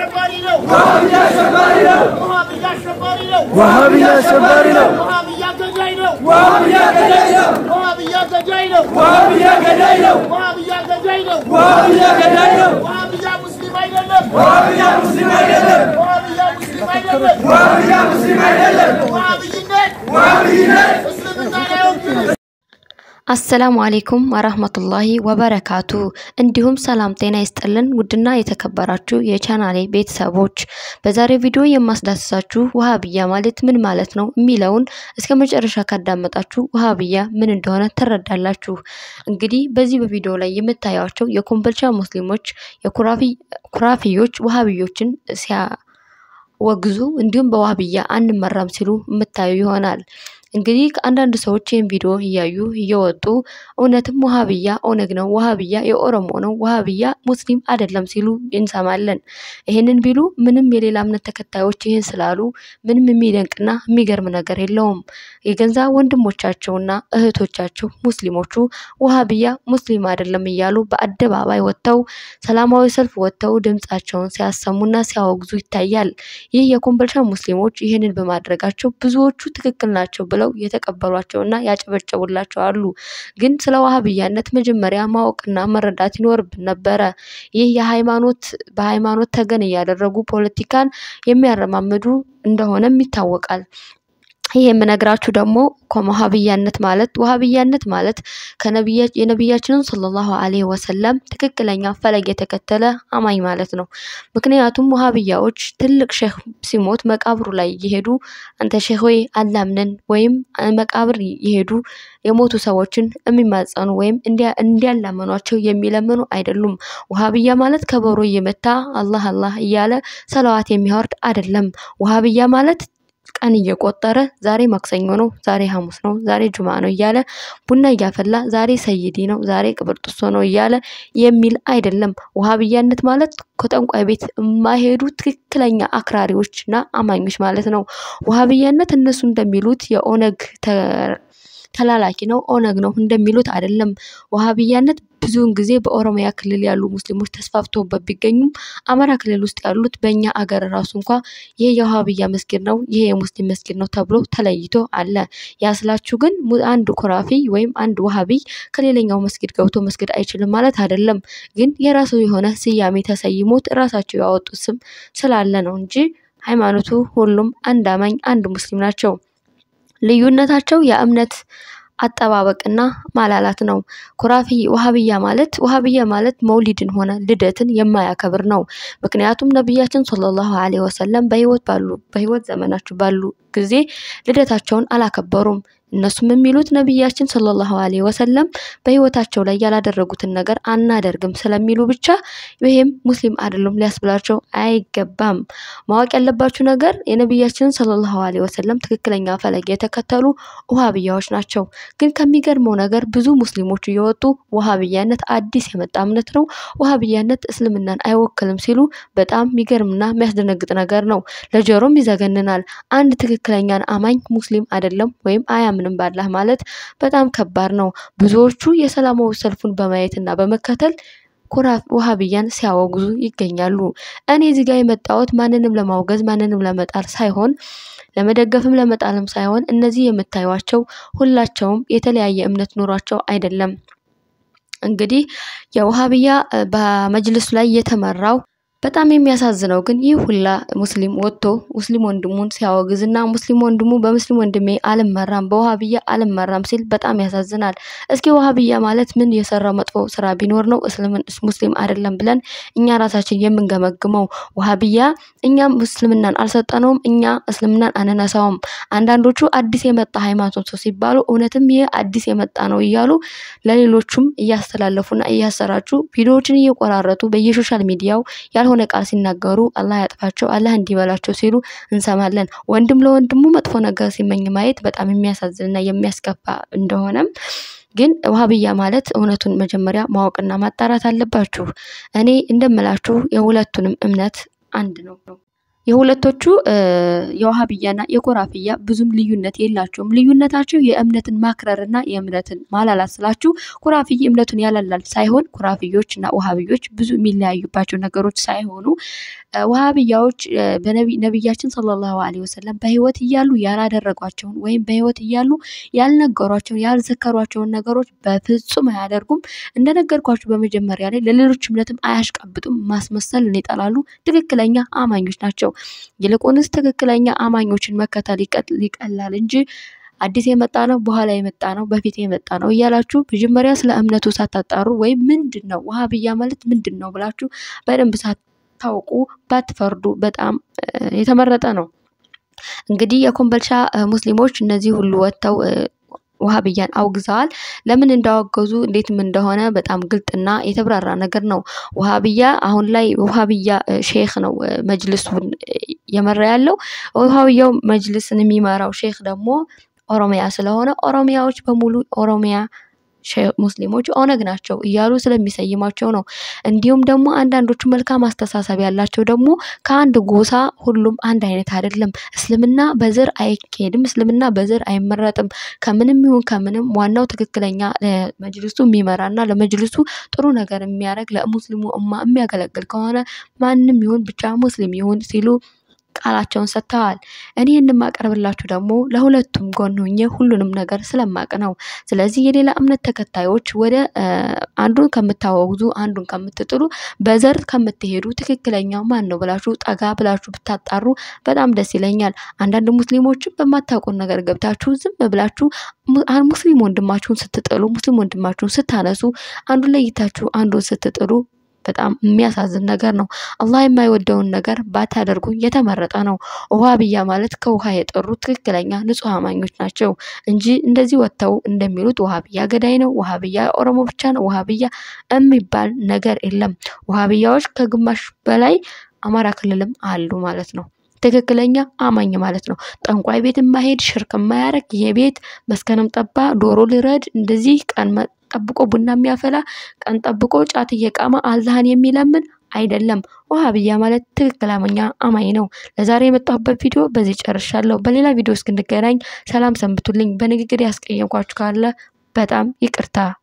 አሸባሪ ነው። ዋሃብያ አሸባሪ ነው። ወሃብያ አሸባሪ ነው። ዋሃብያ አሸባሪ ነው። ወሃብያ ገዳይ ነው። ዋሃብያ ገዳይ ነው። ወሃብያ ገዳይ ነው። ዋሃብያ ገዳይ ነው። ወሃብያ ገዳይ ነው። ዋሃብያ ገዳይ ነው። ወሃብያ ሙስሊም አይደለም። ዋሃብያ ሙስሊም አይደለም። ወሃብያ ሙስሊም አይደለም። ዋሃብያ ሙስሊም አይደለም። ወሃብይነት ዋሃብይነት እስልምናን አይወክልም። አሰላሙ አሌይኩም ወረህመቱላሂ ወበረካቱ። እንዲሁም ሰላም ጤና ይስጥልን ውድና የተከበራችሁ የቻናሌ ቤተሰቦች፣ በዛሬው ቪዲዮ የማስዳስሳችሁ ውሃብያ ማለት ምን ማለት ነው የሚለውን እስከ መጨረሻ ካዳመጣችሁ ውሃብያ ምን እንደሆነ ትረዳላችሁ። እንግዲህ በዚህ በቪዲዮ ላይ የምታዩቸው የኮምቦልቻ ሙስሊሞች የኩራፊዮች ውሃብዮችን ሲያወግዙ እንዲሁም በዋህብያ አንመራም ሲሉ የምታዩ ይሆናል። እንግዲህ ከአንዳንድ ሰዎች ይህን ቪዲዮ እያዩ እየወጡ እውነትም ውሃብያ ኦነግ ነው፣ ውሃብያ የኦሮሞ ነው፣ ውሃብያ ሙስሊም አይደለም ሲሉ እንሰማለን። ይህንን ቢሉ ምንም የሌላ እምነት ተከታዮች ይህን ስላሉ ምንም የሚደንቅና የሚገርም ነገር የለውም። የገንዛ ወንድሞቻቸውና እህቶቻቸው ሙስሊሞቹ ውሃብያ ሙስሊም አይደለም እያሉ በአደባባይ ወጥተው ሰላማዊ ሰልፍ ወጥተው ድምፃቸውን ሲያሰሙና ሲያወግዙ ይታያል። ይህ የኮምቦልቻ ሙስሊሞች ይህንን በማድረጋቸው ብዙዎቹ ትክክል ናቸው ብለው የተቀበሏቸውና ያጨበጨቡላቸው አሉ። ግን ስለ ዋህብያነት መጀመሪያ ማወቅና መረዳት ይኖርብን ነበረ። ይህ የሃይማኖት በሃይማኖት ተገን እያደረጉ ፖለቲካን የሚያረማምዱ እንደሆነም ይታወቃል። ይህ የምነግራችሁ ደግሞ ከዋሃብያነት ማለት ዋሃብያነት ማለት የነቢያችንን ሰለላሁ ዐለይሂ ወሰለም ትክክለኛ ፈለግ የተከተለ አማኝ ማለት ነው። ምክንያቱም ዋሃብያዎች ትልቅ ሼህ ሲሞት መቃብሩ ላይ እየሄዱ አንተ ሼህ ሆይ አላምነን ወይም መቃብር እየሄዱ የሞቱ ሰዎችን የሚማጸኑ ወይም እንዲያላመኗቸው የሚለምኑ አይደሉም። ውሃብያ ማለት ከበሮ እየመታ አላህ አላህ እያለ ሰለዋት የሚያወርድ አይደለም። ውሃብያ ማለት ቀን እየቆጠረ ዛሬ ማክሰኞ ነው፣ ዛሬ ሐሙስ ነው፣ ዛሬ ጁማ ነው እያለ ቡና እያፈላ ዛሬ ሰይዲ ነው፣ ዛሬ ቅብርጥሶ ነው እያለ የሚል አይደለም። ውሃብያነት ማለት ከጠንቋይ ቤት የማይሄዱ ትክክለኛ አክራሪዎችና አማኞች ማለት ነው። ውሃብያነት እነሱ እንደሚሉት የኦነግ ተላላኪ ነው፣ ኦነግ ነው እንደሚሉት አይደለም። ዋሃብያነት ብዙውን ጊዜ በኦሮሚያ ክልል ያሉ ሙስሊሞች ተስፋፍተውበት ቢገኙም አማራ ክልል ውስጥ ያሉት በእኛ አገር ራሱ እንኳ ይሄ የዋሃብያ መስጊድ ነው፣ ይሄ የሙስሊም መስጊድ ነው ተብሎ ተለይቶ አለ። ያስላችሁ ግን አንድ ኩራፊ ወይም አንድ ዋሃቢይ ከሌላኛው መስጊድ ገብቶ መስጊድ አይችልም ማለት አይደለም። ግን የራሱ የሆነ ስያሜ ተሰይሞት ራሳቸው ያወጡት ስም ስላለ ነው እንጂ ሃይማኖቱ ሁሉም አንድ አማኝ አንድ ሙስሊም ናቸው። ልዩነታቸው የእምነት አጠባበቅና ማላላት ነው። ኩራፊ ውሃብያ ማለት ውሃብያ ማለት መውሊድን ሆነ ልደትን የማያከብር ነው። ምክንያቱም ነቢያችን ሰለላሁ ዐለይሂ ወሰለም በህይወት ባሉ በህይወት ዘመናቸው ባሉ ጊዜ ልደታቸውን አላከበሩም። እነሱም የሚሉት ነቢያችን ሰለላሁ ዐለይሂ ወሰለም በህይወታቸው ላይ ያላደረጉትን ነገር አናደርግም ስለሚሉ ብቻ ይሄም ሙስሊም አይደሉም ሊያስብላቸው አይገባም። ማወቅ ያለባችሁ ነገር የነቢያችንን ሰለላሁ ዐለይሂ ወሰለም ትክክለኛ ፈለግ የተከተሉ ውሃብያዎች ናቸው። ግን ከሚገርመው ነገር ብዙ ሙስሊሞች እየወጡ ውሃብያነት አዲስ የመጣ እምነት ነው፣ ውሃብያነት እስልምናን አይወክልም ሲሉ በጣም የሚገርምና የሚያስደነግጥ ነገር ነው። ለጆሮም ይዘገንናል። አንድ ትክክለኛን አማኝ ሙስሊም አይደለም ወይም አያም ምንም ባላህ ማለት በጣም ከባድ ነው። ብዙዎቹ የሰላማዊ ሰልፉን በማየትና በመከተል ኩራፍ ውሃብያን ሲያወግዙ ይገኛሉ። እኔ እዚህ ጋር የመጣሁት ማንንም ለማውገዝ ማንንም ለመጣል ሳይሆን ለመደገፍም ለመጣልም ሳይሆን እነዚህ የምታዩቸው ሁላቸውም የተለያየ እምነት ኑሯቸው አይደለም። እንግዲህ የውሃብያ በመጅልሱ ላይ የተመራው በጣም የሚያሳዝነው ግን ይህ ሁላ ሙስሊም ወጥቶ ሙስሊም ወንድሙን ሲያወግዝና ሙስሊም ወንድሙ በሙስሊም ወንድሜ አልመራም በውሃብያ አልመራም ሲል በጣም ያሳዝናል። እስኪ ውሃብያ ማለት ምን የሰራው መጥፎ ስራ ቢኖር ነው እስልምን ሙስሊም አይደለም ብለን እኛ ራሳችን የምንገመግመው? ውሃብያ እኛም እስልምናን አልሰጠነውም፣ እኛ እስልምናን አንነሳውም። አንዳንዶቹ አዲስ የመጣ ሃይማኖት ነው ሲባሉ እውነትም ይህ አዲስ የመጣ ነው እያሉ ለሌሎቹም እያስተላለፉና እያሰራጩ ቪዲዮዎችን እየቆራረጡ በየሶሻል ሚዲያው ያልሆነ ቃል ሲናገሩ አላህ ያጥፋቸው አላህ እንዲበላቸው ሲሉ እንሰማለን። ወንድም ለወንድሙ መጥፎ ነገር ሲመኝ ማየት በጣም የሚያሳዝንና የሚያስከፋ እንደሆነም ግን ውሃብያ ማለት እውነቱን መጀመሪያ ማወቅና ማጣራት አለባችሁ። እኔ እንደምላችሁ የሁለቱንም እምነት አንድ ነው። የሁለቶቹ የውሃብያና የኮራፍያ ብዙም ልዩነት የላቸውም። ልዩነታቸው የእምነትን ማክረርና የእምነትን ማላላት ስላችሁ ኮራፍይ እምነቱን ያላላል ሳይሆን ኮራፍዮች እና ውሃብዮች ብዙ የሚለያዩባቸው ነገሮች ሳይሆኑ ውሃብያዎች ነቢያችን ሰለላሁ ዐለይሂ ወሰለም በህይወት እያሉ ያላደረጓቸውን ወይም በህይወት እያሉ ያልነገሯቸውን ያልዘከሯቸውን ነገሮች በፍጹም አያደርጉም። እንደነገርኳችሁ በመጀመሪያ ላይ ለሌሎች እምነትም አያሽቀብጡም። ማስመሰልን ይጠላሉ። ትክክለኛ አማኞች ናቸው። ይልቁንስ ትክክለኛ አማኞችን መከተል ይቀላል እንጂ አዲስ የመጣ ነው፣ በኋላ የመጣ ነው፣ በፊት የመጣ ነው እያላችሁ መጀመሪያ ስለ እምነቱ ሳታጣሩ ወይም ምንድን ነው ውሃብያ ማለት ምንድን ነው ብላችሁ በደንብ ሳታውቁ ባትፈርዱ በጣም የተመረጠ ነው። እንግዲህ የኮምበልሻ ሙስሊሞች እነዚህ ሁሉ ወጥተው ውሃብያን አውግዘዋል። ለምን እንዳወገዙ እንዴትም እንደሆነ በጣም ግልጥና የተብራራ ነገር ነው። ውሃብያ አሁን ላይ ውሃብያ ሼክ ነው መጅልሱን እየመራ ያለው። ውሃብያው መጅልስን የሚመራው ሼክ ደግሞ ኦሮሚያ ስለሆነ ኦሮሚያዎች በሙሉ ኦሮሚያ ሙስሊሞች ኦነግ ናቸው እያሉ ስለሚሰይማቸው ነው። እንዲሁም ደግሞ አንዳንዶቹ መልካም አስተሳሰብ ያላቸው ደግሞ ከአንድ ጎሳ ሁሉም አንድ አይነት አይደለም። እስልምና በዘር አይካሄድም። እስልምና በዘር አይመረጥም። ከምንም ይሁን ከምንም ዋናው ትክክለኛ መጅልሱ የሚመራና ለመጅልሱ ጥሩ ነገር የሚያደርግ ለሙስሊሙ እማ የሚያገለግል ከሆነ ማንም ይሁን ብቻ ሙስሊም ይሁን ሲሉ ቃላቸውን ሰጥተዋል። እኔ የማቀርብላችሁ ደግሞ ለሁለቱም ጎን ሆኜ ሁሉንም ነገር ስለማቅ ነው። ስለዚህ የሌላ እምነት ተከታዮች ወደ አንዱን ከምታወግዙ አንዱን ከምትጥሉ በዘር ከምትሄዱ ትክክለኛው ማን ነው ብላችሁ ጠጋ ብላችሁ ብታጣሩ በጣም ደስ ይለኛል። አንዳንድ ሙስሊሞችም በማታውቁን ነገር ገብታችሁ ዝም ብላችሁ ሙስሊም ወንድማችሁን ስትጥሉ፣ ሙስሊም ወንድማችሁን ስታነሱ፣ አንዱን ለይታችሁ አንዱን ስትጥሉ በጣም የሚያሳዝን ነገር ነው። አላህ የማይወደውን ነገር ባታደርጉ የተመረጠ ነው። ውሃብያ ማለት ከውሃ የጠሩ ትክክለኛ ንጹህ አማኞች ናቸው እንጂ እንደዚህ ወጥተው እንደሚሉት ውሃብያ ገዳይ ነው፣ ውሃብያ ኦሮሞ ብቻ ነው፣ ውሃብያ የሚባል ነገር የለም። ውሃብያዎች ከግማሽ በላይ አማራ ክልልም አሉ ማለት ነው። ትክክለኛ አማኝ ማለት ነው። ጠንቋይ ቤት የማሄድ ሽርክ የማያረግ ይሄ ቤት መስከረም ጠባ ዶሮ ልረድ እንደዚህ ቀን ጠብቆ ቡና የሚያፈላ ቀን ጠብቆ ጫት እየቃመ አላህን የሚለምን አይደለም። ውሃብያ ማለት ትክክለኛ አማኝ ነው። ለዛሬ የመጣሁበት ቪዲዮ በዚህ ጨርሻለሁ። በሌላ ቪዲዮ እስክንገናኝ ሰላም ሰንብቱልኝ። በንግግር ያስቀየምኳችሁ ካለ በጣም ይቅርታ